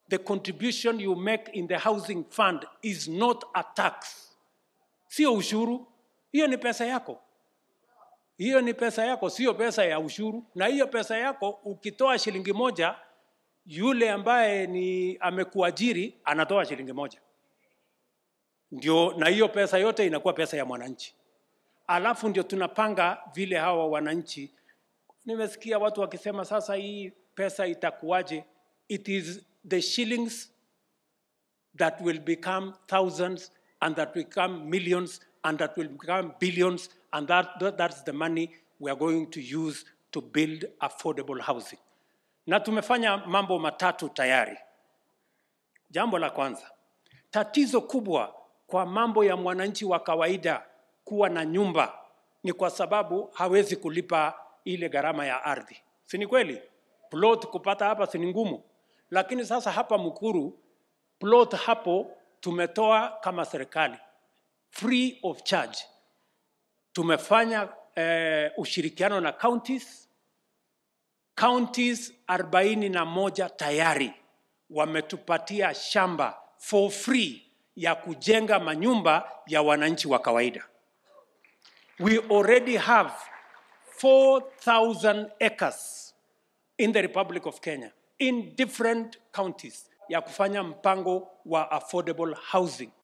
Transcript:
the contribution you make in the housing fund is not a tax, sio ushuru. Hiyo ni pesa yako, hiyo ni pesa yako, sio pesa ya ushuru. Na hiyo pesa yako ukitoa shilingi moja, yule ambaye ni amekuajiri anatoa shilingi moja, ndio, na hiyo pesa yote inakuwa pesa ya mwananchi. Alafu ndio tunapanga vile hawa wananchi. Nimesikia watu wakisema sasa hii pesa itakuwaje? It is the shillings that will become thousands and that will become millions and that will become billions and that, that that's the money we are going to use to build affordable housing. Na tumefanya mambo matatu tayari. Jambo la kwanza, tatizo kubwa kwa mambo ya mwananchi wa kawaida kuwa na nyumba ni kwa sababu hawezi kulipa ile gharama ya ardhi, si ni kweli? Plot kupata hapa si ni ngumu, lakini sasa hapa Mukuru plot hapo tumetoa kama serikali free of charge. Tumefanya eh, ushirikiano na counties counties arobaini na moja tayari wametupatia shamba for free ya kujenga manyumba ya wananchi wa kawaida. We already have 4,000 acres in the Republic of Kenya in different counties ya kufanya mpango wa affordable housing.